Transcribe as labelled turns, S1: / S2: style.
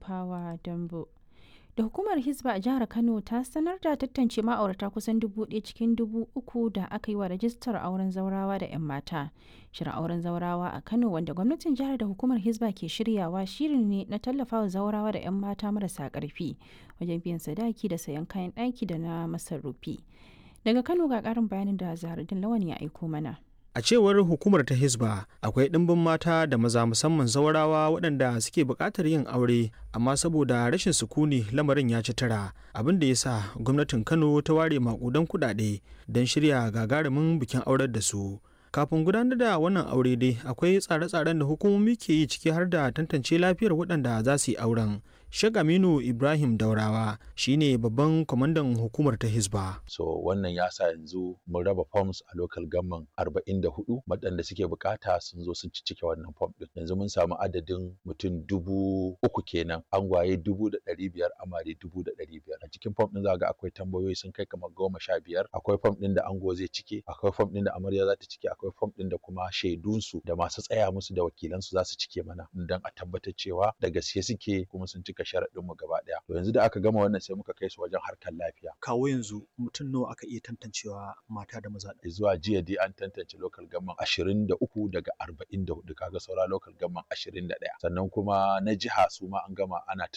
S1: Fawa Dambo. Da hukumar Hisba a jihar Kano ta sanar da tantance ma'aurata kusan dubu ɗaya cikin dubu uku da aka yi wa rajistar auren zaurawa da 'yan mata. Shirin auren zaurawa a Kano wanda gwamnatin jihar da hukumar Hisba ke shiryawa shirin ne na tallafawa zaurawa da 'yan mata marasa ƙarfi wajen biyan sadaki da sayan kayan ɗaki da na masarufi. Daga Kano ga ƙarin bayanin da Zahardin Lawan ya aiko mana.
S2: A cewar hukumar ta Hisba, akwai ɗimbin mata da maza musamman zaurawa waɗanda suke buƙatar yin aure, amma saboda rashin sukuni lamarin ya ci tara, abin da ya sa gwamnatin Kano ta ware maƙudan kuɗaɗe don shirya gagarumin bikin aurar da su. Kafin gudanar da wannan aure dai akwai tsare-tsaren da hukumomi ke yi ciki har da tantance lafiyar waɗanda za su yi auren. Sheikh Aminu Ibrahim Daurawa shine babban kwamandan hukumar ta Hisba.
S3: So wannan ya sa yanzu mun raba forms a local government 44 waɗanda suke bukata sun zo sun cike wannan form din. Yanzu mun samu adadin mutum dubu uku kenan angwaye dubu da ɗari biyar amare dubu da ɗari biyar. A cikin form din za ga akwai tambayoyi sun kai kamar goma sha biyar. Akwai form din da ango zai cike, akwai form din da amarya za ta cike, akwai form din da kuma shaidunsu da masu tsaya musu da wakilansu za su cike mana don a tabbatar cewa da gaske suke kuma sun cika sharaɗin mu gaba ɗaya. To yanzu da aka gama wannan sai muka kai su wajen harkar lafiya.
S4: Kawo yanzu mutum nawa aka iya tantancewa mata da maza.
S3: Zuwa jiya dai an tantance local government ashirin da uku daga arba'in da hudu kaga saura local government ashirin da ɗaya. Sannan kuma na jiha su ma an gama ana